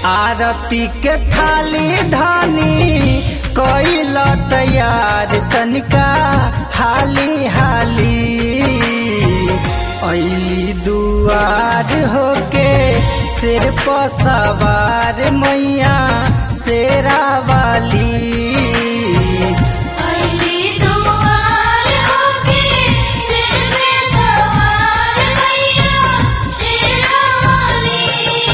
आरती के थाली धानी कैल तैयार तनिका हाली हाली ऐली दुआर होके सिर पर सवार मैया शेरा वाली अली दुआर होके सिर पे सवार मैया शेरा वाली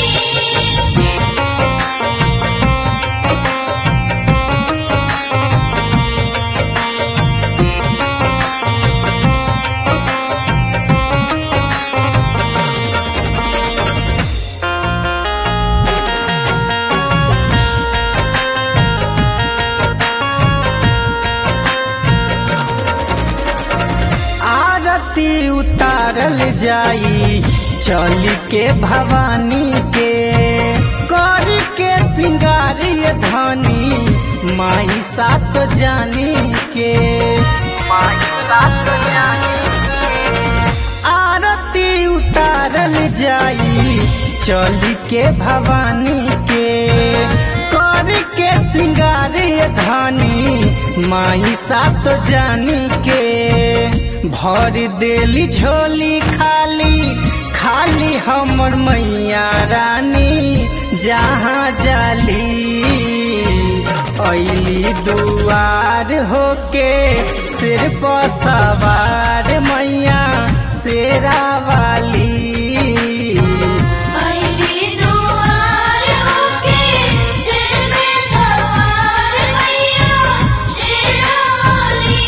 आरती उतारल जाई चल के भवानी के कर के सिंगारिय धनी माई सात जानी के आरती उतारल जाई चल के भवानी के कर के सिंगारिय धनी माई सात जानी के भर देली झोली खाली खाली हमर मैया रानी जहाँ जाली ऐली दुआर होके सिर पर सवार मैया शेरा वाली अली दुआर होके सिर पे सवार मैया शेरा वाली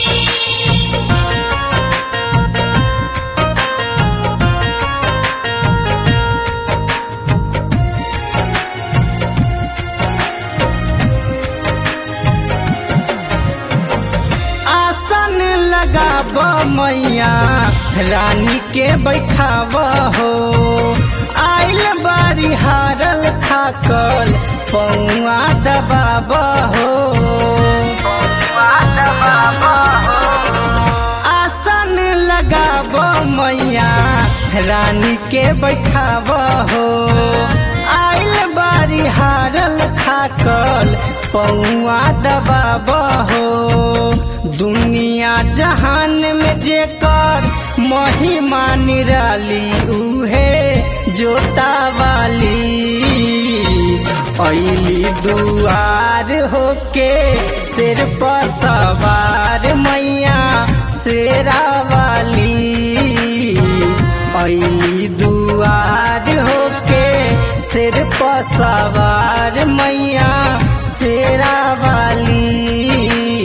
आसन लगाब मैया रानी के बैठाव हो आइल बारी हारल खाकल पौआ दबाब हो आसन लगाब मैया रानी के बैठाव हो आइल बारी हारल खाकल पौआ दबाब हो दुनिया जहान में जेकर महिमा निराली उहे जोता वाली ऐली दुआर होके सिर पर सवार मैया शेरा वाली ऐली दुआर होके सिर पर सवार मैया शेरा वाली